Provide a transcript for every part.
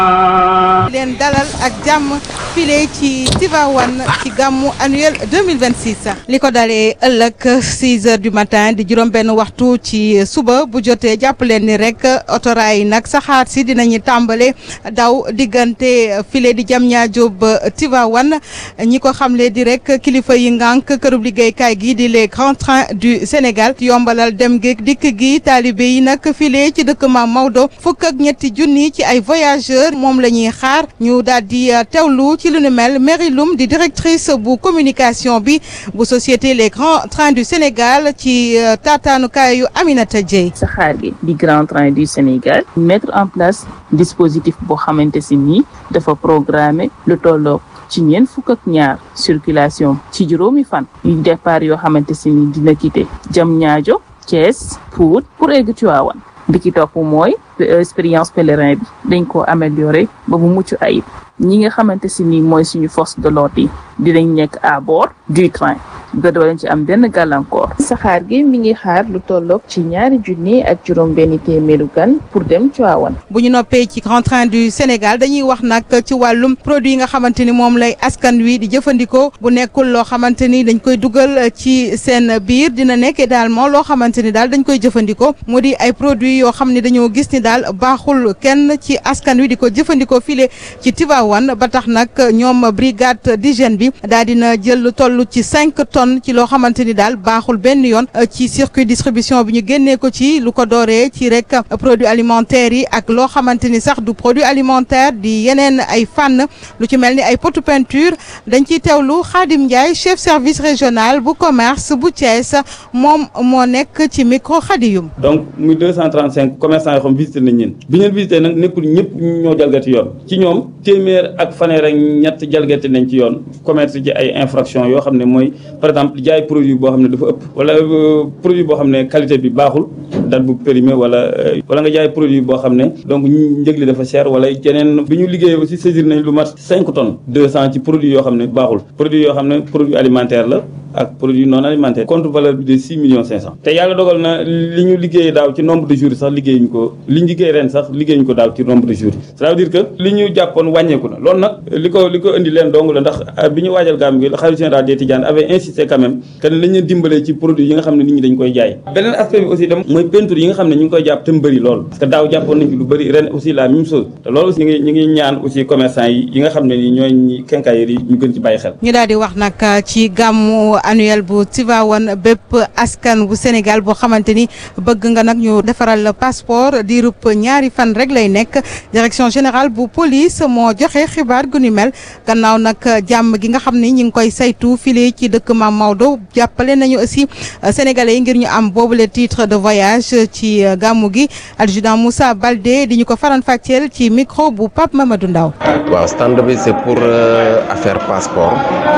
leen dalal ak jàmm file ci Tivaouane ci gàmmu annuel 2026 li ko dalee ëllëg 6 heures du matin di juróom benn waxtu ci suba bu jotee jàpp leen ni rek otoraay yi nag saxaar si dinañu tàmbale daw diggante file di Diamniadio ba Tivaouane ñi ko xamle di rek kilifa yi ngànk kërub liggéeykaay gi di les grands trains du Sénégal yombalal dem géeg dikk gi taalibe yi nag file ci dëkk Maam Maodo fukk ak ñetti junni ci ay voyageurs moom la ñuy xaar ñu daal di teewlu ci lu nu mel Mary Loum di directrice bu communication bi bu société les grands trains du Sénégal ci taataanukaayu Aminata Dieye. saxaar gi di grand train du Sénégal mettre en place dispositif boo xamante si nii dafa programmer lu tolloog ci ñeent fukk ak ñaar circulation ci juróomi fan yu départ yoo xamante si nii dina quitté Diamniadio Thiès Pout pour egg Tivaouane bi ci topp mooy expérience pèlerin bi dañ ko améliorer ba mu mucc ayib ñi nga xamante si ni mooy suñu force de l'ordre yi dinañ nekk à bord du train ba doo leen ci am benn gàllankoor. saxaar gi mi ngi xaar lu tolloog ci ñaari junni ak juróom benn téeméeru gan pour dem Tivaouane. bu ñu noppee ci grand train du Sénégal dañuy wax nag ci wàllum produit yi nga xamante ni moom lay askan wi di jëfandikoo bu nekkul loo xamante ni dañ koy dugal ci seen biir dina nekk également loo xamante ni daal dañ koy jëfandikoo mu di ay produits yoo xam ne dañoo gis ni daal baaxul kenn ci askan wi di ko jëfandikoo file ci Tivaouane ba tax nag ñoom brigade d'hygiène bi daal dina jël lu toll ci cinq tonnes ci loo xamante ni daal baaxul benn yoon ci circuit distribution bi ñu génnee ko ci lu ko dooree ci rek produits alimentaires yi ak loo xamante ni sax du produit alimentaire di yeneen ay fànn lu ci mel ni ay potu peinture dañ ciy teewlu Khadim Ndiaye chef service régional bu commerce bu Thiès moom moo nekk ci micro Khadiyum. donc muy 235 commerçants yoo xam visité nañ leen bi ñu leen visité nag nekkul ñëpp ñoo jalgati yoon ci ñoom téeméer ak fanweer ak ñett jalgati nañ ci yoon commerce ci ay infraction yoo xam ne mooy par exemple jaay produit boo xam ne dafa ëpp wala produit boo xam ne qualité bi baaxul date bu périmé wala wala nga jaay produit boo xam ne donc njëg li dafa cher wala yeneen bi ñu liggéeyee aussi saisir nañ lu mat 5 tonnes 200 ci produit yoo xam ne baaxul produit yoo xam ne produit alimentaire la ak produit non alimentaire contre valeur bi de 6 millions 500 te yàlla dogal na li ñu liggéeyee daaw ci nombre de jours sax liggéeyuñu ko li ñu liggéey ren sax liggéeyuñu ko daaw ci nombre de jours ça veut dire que li ñu jàppoon wàññeeku na loolu nag li ko li ko indi leen dong la ndax bi ñu waajal gàmm gi xalifa général des Tidianes avait insisté quand même que ne lañ leen dimbalee ci produit yi nga xam ne nit ñi dañ koy jaay beneen aspect bi aussi dem mooy peinture yi nga xam ne ñu ngi koy jàpp te mu bëri lool parce que daaw jàppoon nañ ci lu bëri ren aussi la même chose te loolu aussi ñu ngi ñu ngi ñaan aussi commerçant yi yi nga xam ne ni ñooy quincailleries yi ñu gën ci bàyyi xel ñu daal di wax nag ci gàmmu annuel bu Tivaouane bépp askan bu Sénégal boo xamante ni bëgg nga nag ñu defaral passeport di rup ñaari fan rek lay nekk direction générale bu police moo joxe xibaar gu ni mel gannaaw nag jàmm gi nga xam ni ñi ngi koy saytu file ci dëkk Maam Maodo jàppale nañu aussi sénégalais yi ngir ñu am boobule titre de voyage ci gàmmu gi adjudant Moussa Baldé di ñu ko faran fàcceel ci micro bu Pape Mamadou Ndaw waaw stand bi c'est pour affaire passeport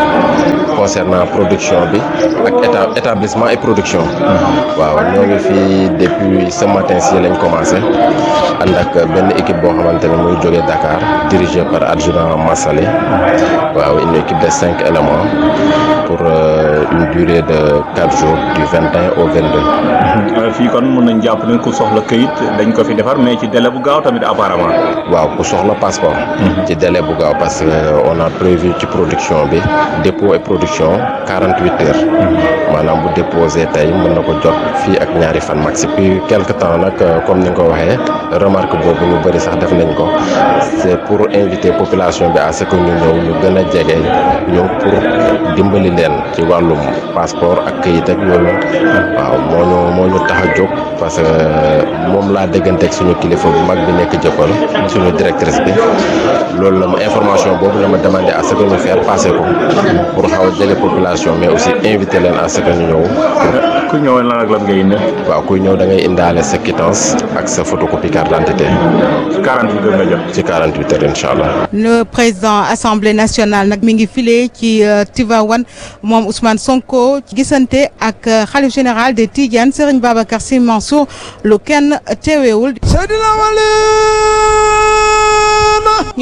concernant production bi ak état établissement et production waaw ñoo ngi fii depuis ce matin si lañ commencé ànd ak benn équipe boo xamante ne muy jógee Dakar dirigé par adjudant Massali waaw une équipe de cinq éléments pour une durée de quatre jours du vingt et un au vingt deux. fii kon mën nañ jàpp ne ku soxla këyit dañ ko fi defar mais ci délai bu gaaw tamit apparemment. waaw ku soxla passeport. ci délai bu gaaw parce que on a prévu ci production bi dépôt et production quarante huit heures. maanaam bu déposé tey mën na ko jot fii ak ñaari fan maxi puis quelque temps nag comme ni nga ko waxee remarque boobu ñu bëri sax def nañ ko c'est pour inviter population bi à ce que ñu ñëw ñu gën a jege ñëw pour dimbali leen ci wàllum passeport ak këyit ak yooyu waaw moo ñu moo ñu tax a jóg parce que moom laa dégganteeg suñu kilifa bu mag bi nekk jëppal suñu directrice bi loolu la ma information boobu la ma demandé à ce que ñu faire passer ko pour xaw a jege population mais aussi inviter leen à ce que ñu ñëw. ku ñëw lan ak lan ngay indi. waaw kuy ñëw da ngay indaale sa quittance ak sa photocopie carte d'identité. ci 48 heures nga jot. ci 48 heures incha allah. le président assemblée nationale nag mi ngi file ci Tivaouane moom Ousmane Sonko gisante ak xalif général des Tidianes Serigne Babacar Sy Mansour lu kenn teeweewul. ñu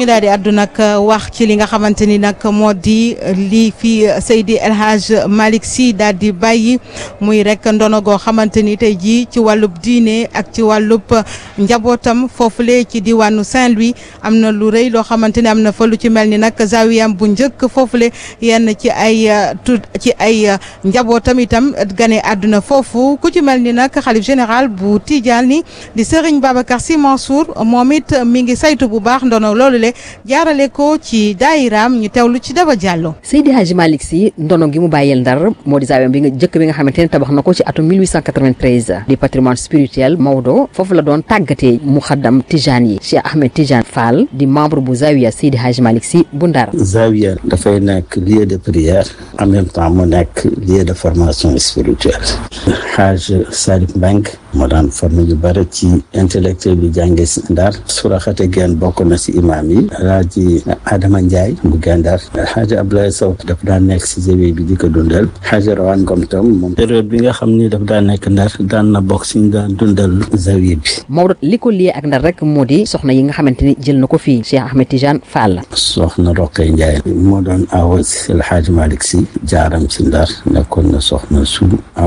ñu daal di àddu nag wax ci li nga xamante ni nag moo di lii fii Seydi El Hadj Malick Sy daal di bàyyi muy rek ndono goo xamante ni tey jii ci wàllub diine ak ci wàllub njabootam foofule ci diwaanu Saint-Louis am na lu rëy loo xamante ni am na fa lu ci mel ni nag zawiyam bu njëkk foofule yenn ci ay tu ci ay njabootam itam gane àdduna foofu ku ci mel ni nag xalif général bu Tidiane di Serigne Babacar Sy Mansour moom it mi ngi saytu bu baax ndono loolu le jaarale ko ci daayiraam ñu teewlu ci Daba Diallo. Seydi Hadji Malick Sy ndono gi mu bàyyeel ndar moo di zaawiyam bi nga jëkk bi nga xamante ne tabax na ko ci atum 1893 di patrimoine spirituel Maodo foofu la doon tàggatee muxaddam Tijane yi Cheikh Ahmed Tijane Fall di membre bu zawiya Seydi Hadji Malick Sy bu ndar zawiya dafay nekk lieu de prière en même temps mu nekk lieu de formation spirituelle Hadj Salif Mbengue moo daan formé yu bëri ci intellectuel bi jànge si ndar suraxate geen bokk na si imam yi alaaji Adama Ndiaye bu gendar Hadj Abdoulaye Sow daf daan nekk si zawiya bi di ko dundal Hadj Rawane Ngom tam moom période bi nga xam ni daf daan nekk ndar daan na bokk si ñu daan dundal zawiya bi Maodo li ko liyee ak ndar rek moo di soxna yi nga xamante ni jël na ko fii Cheikh Ahmed Tijane Fall soxna Roqay Ndiaye moo doon awa si El Hadj Malick Sy jaaram ci ndar nekkoon na soxna su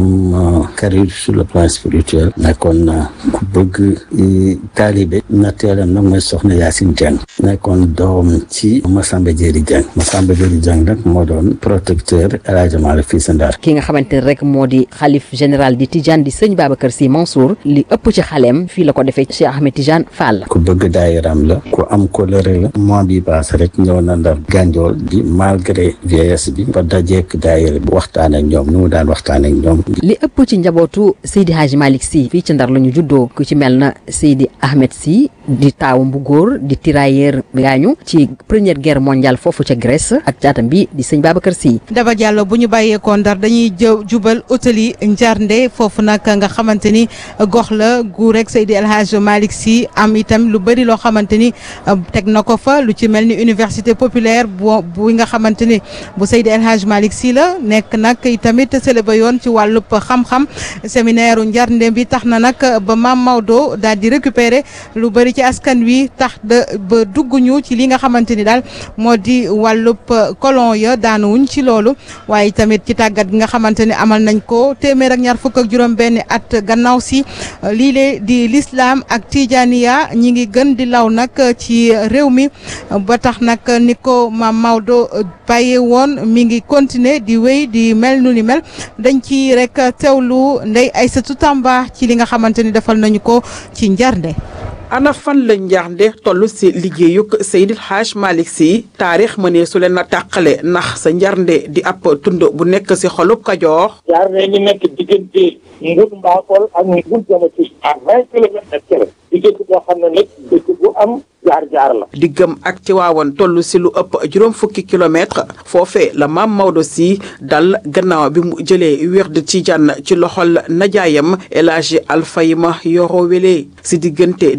am carrière sur le plan spirituel nekkoon na ku bëgg taalibe natteelam nag mooy soxna Yacine Dieng nekkoon doom ci Massamba Diéry Dieng Massamba Diéry Dieng nag moo doon protecteur El Hadj Malick fii si ndar ki nga xamante ne rek moo di xalif général di Tijane di sëñ Babacar Sy Mansour li ëpp ci xaleem fii la ko defee Cheikh Ahmed Tijane Fall ku bëgg daayiram la ku am colère la mois bi passé rek ñëw na ndar gànjool di malgré vieillesse bi ba dajeek daayira bi waxtaan ak ñoom ni mu daan waxtaan ak ñoom li ëpp ci njabootu Seydi Hadji Malick Sy fii ci ndar la ñu juddoo ku ci mel na Seydi Ahmed Sy di taawam bu góor di tirailleur gaañu ci première guerre mondiale foofu ca Grèce ak caatam bi di sëñ Babacar Sy Daba Diallo bu ñu bàyyeekoo ndar dañuy jë jubal utali njarnde foofu nag nga xamante ni gox la gu rek Seydi El Hadj Malick Sy am itam lu bëri loo xamante ni teg na ko fa lu ci mel ni université populaire bu bu nga xamante ni bu Seydi El Hadj Malick Sy la nekk nag itamit sële ba yoon ci wàllub xam-xam séminaire u njarnde bi tax na nag ba Maam Maodo daal di récupérer lu bëri ci askan wi tax de ba dugg ñu ci li nga xamante ni daal moo di wàllub colon ya daanuwuñ ci loolu waaye tamit ci tàggat gi nga xamante ni amal nañ ko téeméer ak ñaar fukk ak juróom benn at gannaaw si lii lee di l'islam ak tijaniya ñi ngi gën di law nag ci réew mi ba tax nag ni ko Maam Maodo bàyyee woon mi ngi continuer di wéy di mel nu ni mel dañ ci rek teewlu Ndeye Aïssatou Tamba ci li nga xamante ni defal nañu ko ci njarnde ana fan la njaarnde toll si liggéeyuk Seydil Hadj Malick Sy taarix mënee su leen a tàqale ndax sa njarnde di ab tund bu nekk si xolub Kajoor njaarnde ngi nekk diggante Ngur Mbakol ak Ngur Jamati à vingt kilomètres ak kër diggante boo xam ne nag dëkk bu am jaar-jaar la diggam ak Tiwaawan toll si lu ëpp juróom fukki kilomètre foofee la maam Maodo Sy dal gannaaw bi mu jëlee wird Tijaan ci loxol najaayam El Hadji Alfayma Yoro Wele si diggante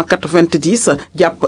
1890 jàpp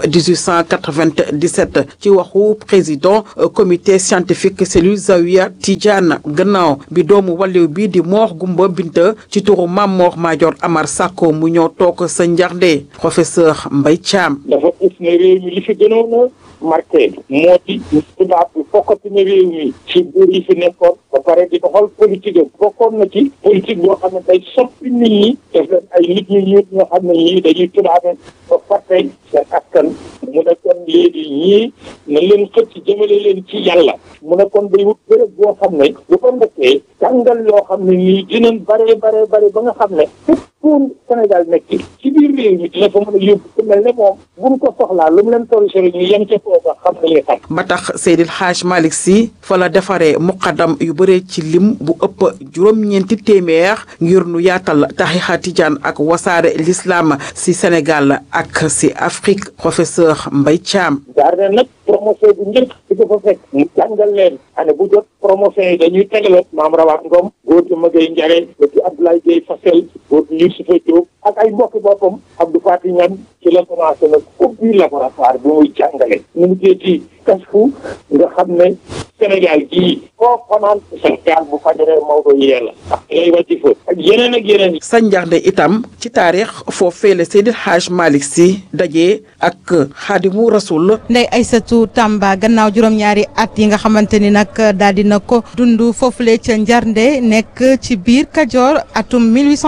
1897 ci waxu président comité scientifique cellule Zawiya Tijaan gannaaw bi doomu wàlliw bi di Moor Gumba Binta ci turu maam Moor Maajoor Amar Sakko mu ñëw toog sa njarnde professeur Mbaye Thiam dafa gis ne réew mi li fi gënoon a marqué moo di tubaab bi fokkati na réew mi ci buur yi fi nekkoon ba pare di doxal politique am bokkoon na ci politique boo xam ne day soppi nit ñi def leen ay nit ñu ñuut ñoo xam ne ñii dañuy tubaabe ba fàtte seen askan mu ne kon léegi ñii na leen xëcc jëmale leen ci yàlla mu ne kon day wut béréb boo xam ne bu ko ndekkee jàngal yoo xam ne nii dinañ bare bare bare ba nga xam ne fépp pour Sénégal nekk ci biir réew mi dina fa mën a yóbbu ku mel ne moom buñ ko soxlaa lu mu leen toll sori ñu yem ca foofa xam na li xam ba tax Seydil Hadj Malick Sy fa la defaree muqaddam yu bëree ci lim bu ëpp juróom-ñeenti téeméer ngir nu yaatal tarixa tijaan ak wasaare l'islam si Sénégal ak si Afrique professeur Mbaye Thiam. jaar na nag promotion bu njëkk di ko fa fekk mu jàngal leen année bu jot promotion yi dañuy tegaloo maam Rawaat Ngom góor gi Magay Njare góor gi Abdoulaye Gueye Fassel góor gi Youssoufa Diop ak ay mbokki boppam Abdou Fati Ñan ci la commencé nag ubbi laboratoire bi muy jàngale ñu ngi ci kasfu nga xam ne Sénégal gii foo fanaan sa gaal bu fajaree Maodo yee la ak yooyu wàcci fa ak yeneen ak yeneen sa njaxnde itam ci taarix foofee la Seydi Hadj Malick Sy dajee ak xaadimu rasul Ndeye Aïssatou Tamba gannaaw juróom-ñaari at yi nga xamante ni nag daal dina ko dund foofule ca Njarnde nekk ci biir Kajoor atum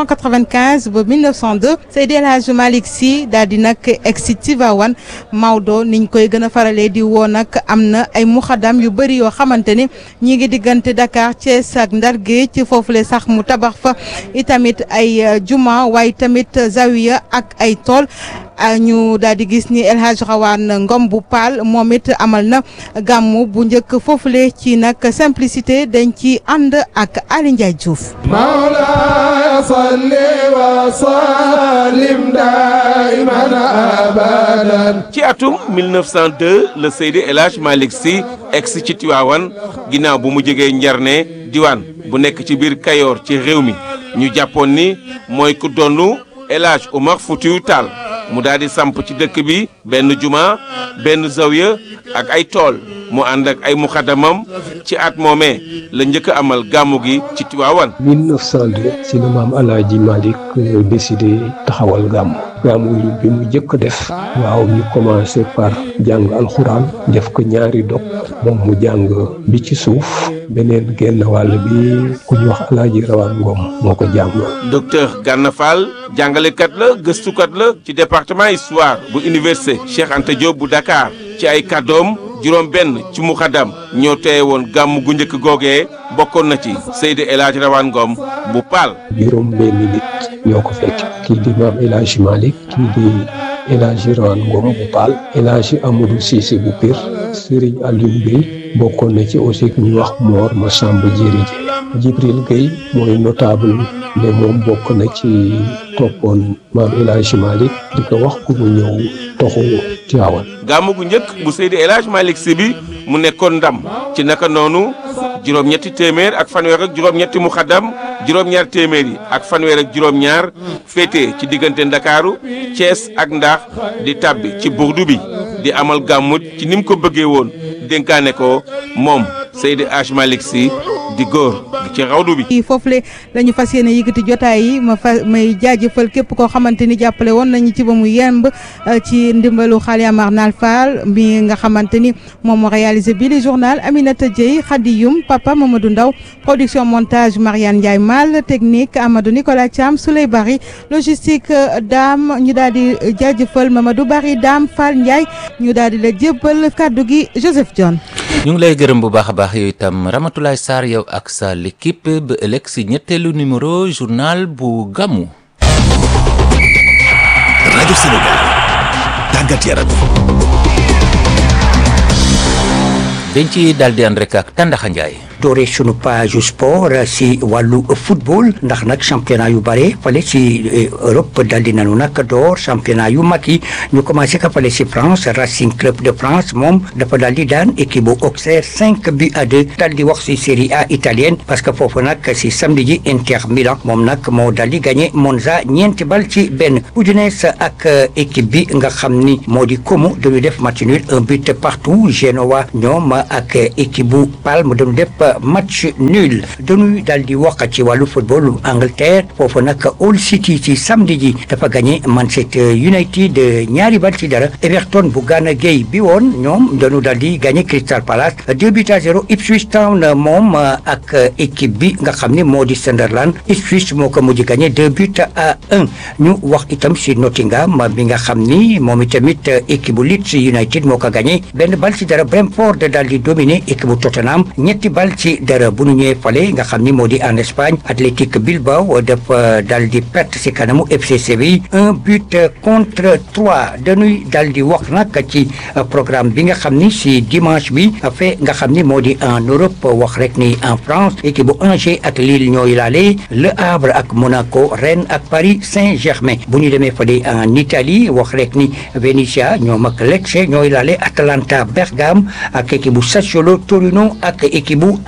1895 ba 1902 Seydi El Hadj Malick Sy daal di nag egg si Tivaouane Maodo niñ koy gën a faralee di woo nag am na ay muxadam yu bëri yoo xamante ni ñi ngi diggante Dakar Thiès ak Ndar Géej foofule sax mu tabax fa itamit ay juma waaye tamit zawiya ak ay tool ñu daal di gis ni El Hadj Rawane Ngom bu Paal moom it amal na gàmmu bu njëkk foofule ci nag simplicité dañ ci ànd ak Ali Ndiaye Diouf. Mawlaaya salli wa sallim daiman abadan. ci atum 1902 la Seydi El Hadj Malick Sy egsi ci Tiwaawan ginnaaw bu mu jógee Njarne diwaan bu nekk ci biir Kayoor ci réew mi ñu jàppoon ni mooy ku donnu El Hadj Omar Foutiou Tall mu daal di samp ci dëkk bi benn juma benn zawiya ak ay tool mu ànd ak ay muxadamam ci at moomee la njëkk a amal gàmmu gi ci Tiwaawan 1902 si la maam Alaaji Malick décidé taxawal gàmmu gàmmu yi bi mu njëkk def waaw ñu commencé par jàng alxuraan def ko ñaari dog moom mu jàng bi ci suuf beneen genn wàll bi ku ñu wax Alaaji Rawaan Ngom moo ko jàng docteur Gana Fall jàngalekat la gëstukat la ci département histoire bu université Cheikh Anta Diop bu Dakar ci ay kàddoom juróom benn ci muxadam ñoo teewe woon gàmm gu njëkk googee bokkoon na ci Seydi El Hadj Rawane Ngom bu Paal juróom benn nit ñoo ko fekk kii di maam El Hadj Malick kii di El Hadj Rawane Ngom bu Paal El Hadj Amadou Cissé bu Pire Serigne Alioune Gueye bokkoon na ci aussi ku ñuy wax Mor Massamba Diéry Jibril Gueye mooy notable ne moom bokk na ci toppoon maam El Hadj Malick di ko wax ku mu ñëw toxu Tiwaawan gàmm gu njëkk bu Seydi El Hadj Malick Sy bi mu nekkoon ndam ci naka noonu juróom-ñetti téeméer ak fanweer ak juróom-ñetti muxaddam juróom-ñaar téeméer yi ak fanweer ak juróom-ñaar féete ci diggante Ndakaaru Thiès ak Ndax di tàbbi ci burdu bi di amal gàmmut ci ni mu ko bëggee woon dénkaane ko moom Seydi El Hadj Malick Sy di góor ci rawdu bi. foofule la ñu fas yéene yëkkati jotaay yi ma fa may jaajëfal képp koo xamante ni jàppale woon nañu ci ba mu yemb ci ndimbalu Xaali Amar Nal Fall mi nga xamante ni moom moo réalisé bi le journal Aminata Dieye Khady Youm Papa Mamadou Ndaw production montage Mariane Ndiaye Mal technique Amadou Nicolas Thiam Souley Bari logistique Dame ñu daal di jaajëfal Mamadou Bari Dame Fall Ndiaye ñu daal di la jébbal kaddu gi Joseph Dione. ñu ngi lay gërëm bu baax a baax yooyu itam Ramatoulaye Sarr yow ak sa l'équipe ba ëllëg si ñetteelu numéro journal bu gàmmu. rajo Sénégal tàggat yaram. dañ ci daal di ànd rek ak Tandaxa Ndiaye. doore sunu page sport si wàllu football ndax nag championnat yu bare fale si Europe dal di nanu nag door championnat yu mag yi ñu commencé ka fale si France Racing Club de France moom dafa daal di daan équipe bu Auxerre cinq buts à deux dal di wax si série A italienne parce que foofu nag si samedi ji Inter Milan moom nag moo dal di gagné Monza ñeenti bal ci benn Udinese ak équipe bi nga xam ni moo di Como dañu def match nul un but partout Genoa ñoom ak équipe bu Palme dañu def match nul dañuy daal di wax ci wàllu football Angleterre foofu nag Hull City ci samedi ji dafa gagné Manchester United ñaari bal ci dara Everton bu Gana Gueye bi woon ñoom dañu daal di gagné Crystal Palace deux buts à zéro Ipswich Town moom ak équipe bi nga xam ne moo di Sunderland Ipswich moo ko mujj gagné deux buts à un ñu wax itam si Nottingham bi nga xam ni moom itamit équipe bu Leeds United moo ko gagné benn bal ci dara Brentford daal di dominer équipe bu Tottenham ñetti bal ci dara bu ñu ñëwee fale nga xam ni moo di en Espagne Athletic Bilbao dafa dal di perte si kanamu FC Séville un but contre trois dañuy dal di wax nag ci programme bi nga xam ni si dimanche bi fe nga xam ni moo di en Europe wax rek ni en France équipe bu Angers ak Lille ñooy laale Le Havre ak Monaco Rennes ak Paris Saint-Germain bu ñu demee fale en Italie wax rek ni Venezia ñoom ak Lecce ñooy laale Atalanta Bergame ak équipe bu Sassuolo Torino ak équipe bu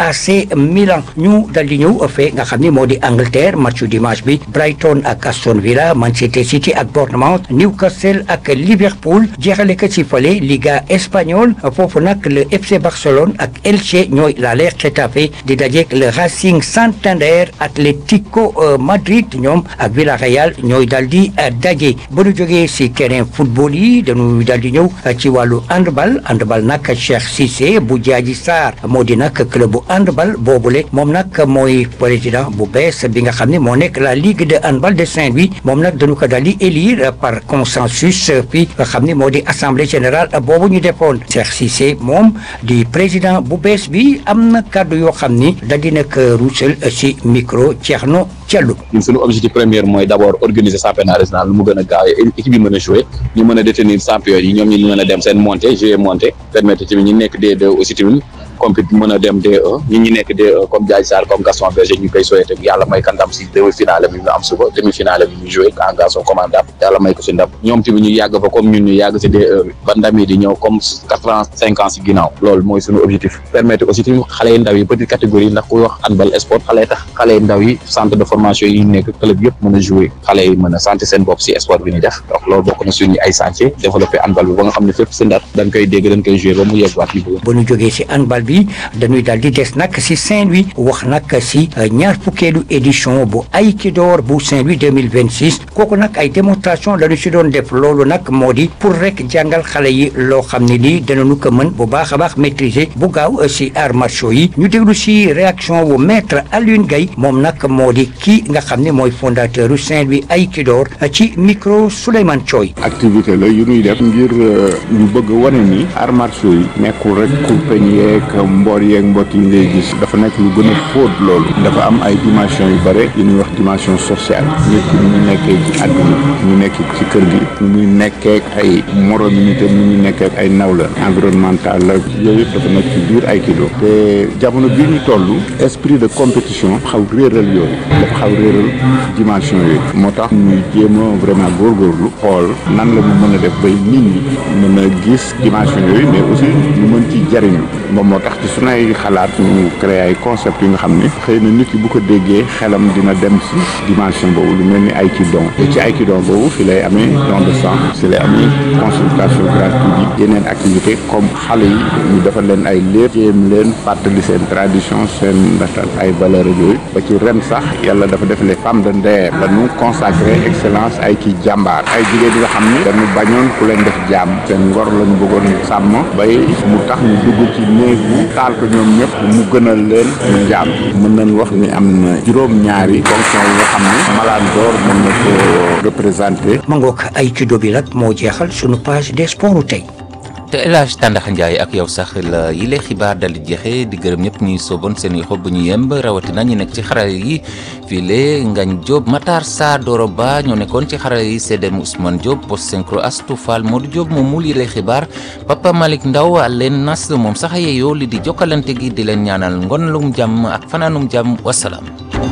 AC Milan ñu dal di ñëw fee nga xam ni moo di Angleterre matchu dimanche bi Brighton ak Aston Villa Manchester City ak Bournemouth Newcastle ak Liverpool jeexale ko ci fale Liga espagnole foofu nag le FC Barcelone ak Elche ñooy laale Getafe di dajeek le Racing Santander Atlético Madrid ñoom ak Villarreal ñooy dal di daje ba ñu jógee si terrain football yi dañuy dal di ñëw ci wàllu handball handball nag Cheikh Cissé bu Jaaji Sarr moo di nag club bu handball boobule moom nag mooy président bu bees bi nga xam ne moo nekk la ligue de handball de Saint-Louis moom nag dañu ko daal di élire par consensus fi nga xam ne moo di assemblée générale boobu ñu defoon Cheikh Cissé moom di président bu bees bi am na kàddu yoo xam ni da di nag ruusal si micro Thierno Diallo. ñun suñu objectif premier mooy d' abord organiser championnat régional lu mu gën a gaawee équipe yi mën a jouer ñu mën a détenir champion yi ñoom ñu mën a dem seen montée jouer montée permettre tamit ñu nekk D2 aussi tamit compét mën a dem D1 ñi ñi nekk D1 comme Diagne Sarr comme Gaston Berger ñu koy souhaité yàlla may kan ndam si demi finale bi ñu am suba demi finale bi ñu joué en garçon commandable yàlla may ko si ndam ñoom tamit ñu yàgg fa comme ñun ñu yàgg si D1 bi ba ndam yi di ñëw comme quatre vingt cinq ans si ginnaaw loolu mooy suñu objectif permettre aussi tamit xale yi ndaw yi petite catégorie ndax kuy wax handball sport xale yi tax xale yi ndaw yi centre de formation yi nekk club yëpp mën a joué xale yi mën a santé seen bopp si sport bi ñu def donc loolu bokk na suñu ay chantier développé handball bi ba nga xam ne fépp si ndar dañ koy dégg dañ koy joué ba mu yegg waat li bëgg ba ñu jógee si handball bi dañuy daal di des nag si Saint-Louis wax nag si ñaar fukkeelu édition bu Aikidor bu Saint-Louis 2026 kooku nag ay démonstration la ñu si doon def loolu nag moo di pour rek jàngal xale yi loo xam ne lii danañu ko mën bu baax a baax maîtriser bu gaaw si arts martiaux yi ñu déglu si réaction bu maître Alioune Gaye moom nag moo di kii nga xam ne mooy fondateur u Saint-Louis Aikidor ci micro Souleymane Thioy activité la yu ñuy def ngir ñu bëgg wane ni arts martiaux yi nekkul rek kurpeñ yeeg mboor yeeg mbott yi ngay gis dafa nekk lu gën a fóot loolu dafa am ay dimension yu bare yu ñuy wax dimension sociale nit ki ñu nekkee ci àdduna ñu nekk ci kër gi ñu muy nekkee ay morom yi te ñu ñu nekkee ay nawla environnemental la yooyu yëpp dafa nekk ci biir Aikido te jamono bii ñu toll esprit de compétition xaw réeral yooyu dafa xaw réeral dimension yooyu moo tax ñuy jéem a vraiment góorgóorlu xool nan la ñu mën a def bay nit ñi mën a gis dimension yooyu mais aussi ñu mën ci jariñu moom moo tax ci sunay xalaat ñu créé ay concept yi nga xam ne xëy na nit ki bu ko déggee xelam dina dem ci dimension boobu lu mel ni Aikido te ci Aikido boobu fi lay amee don de sang fi lay amee consultation gratuite yi yeneen activité comme xale yi ñu defal leen ay léeb jéem leen fàttali seen tradition seen ndaxtal ay valeur yooyu ba ci ren sax yàlla dafa def les femmes de Nder la ñu consacré excellence ay ci jàmbaar ay jigéen yi nga xam ne dañu bañoon ku leen def jàmm seen ngor lañu bëggoon sàmm bay mu tax ñu dugg ci néegu taal ko ñoom ñëpp mu gënal leen ñu jaam mën nañ wax ni am na juróom-ñaari fonction yi nga xam ne Malaan d'or mën na ko représenté ma ngoog Aikido bi nag moo jeexal sunu page des sports tey te El Hadj Tàndax Ndiaye ak yow sax la yile xibaar dal di jeexee di gërëm ñëpp ñuy sooboon seen i xob bu ñu yemb rawatina ñu nekk ci xarale yi file Ngañ Diop Matar Sa Doro Ba ñoo nekkoon ci xarale yi CDM Ousmane Diop post synchro Astou Fall Modou Diop moom mul yile xibaar Papa Malick Ndaw leen nas moom sax yeeyoo li di jokkalante gi di leen ñaanal ngonalum jàmm ak fanaanum jàmm wasalaam.